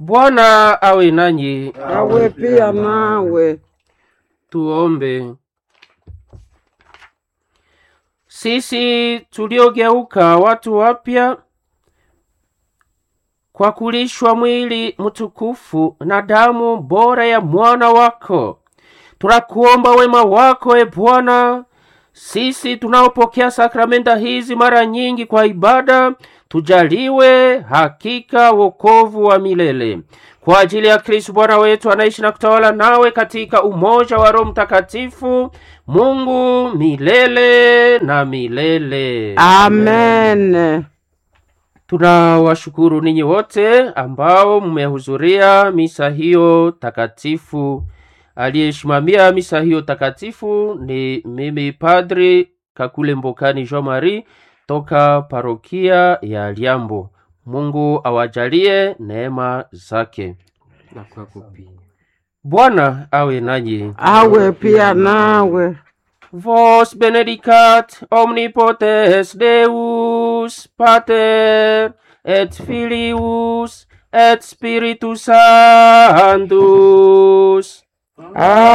Bwana awe nanyi. awe pia nawe. Tuombe. Sisi tuliogeuka watu wapya kwa kulishwa mwili mtukufu na damu bora ya mwana wako, tunakuomba wema wako e Bwana. Sisi tunaopokea sakramenta hizi mara nyingi kwa ibada, tujaliwe hakika wokovu wa milele kwa ajili ya Kristo Bwana wetu anaishi na kutawala nawe katika umoja wa Roho Mtakatifu, Mungu milele na milele. Amen. Tunawashukuru ninyi wote ambao mmehudhuria misa hiyo takatifu. Aliyesimamia misa hiyo takatifu ni mimi Padri Kakule Mbokani Jean Marie toka parokia ya Liambo. Mungu awajalie neema zake na kwako pia. Bwana awe nanyi. Awe pia nawe. Vos benedicat omnipotens Deus, Pater et Filius et Spiritus Sanctus.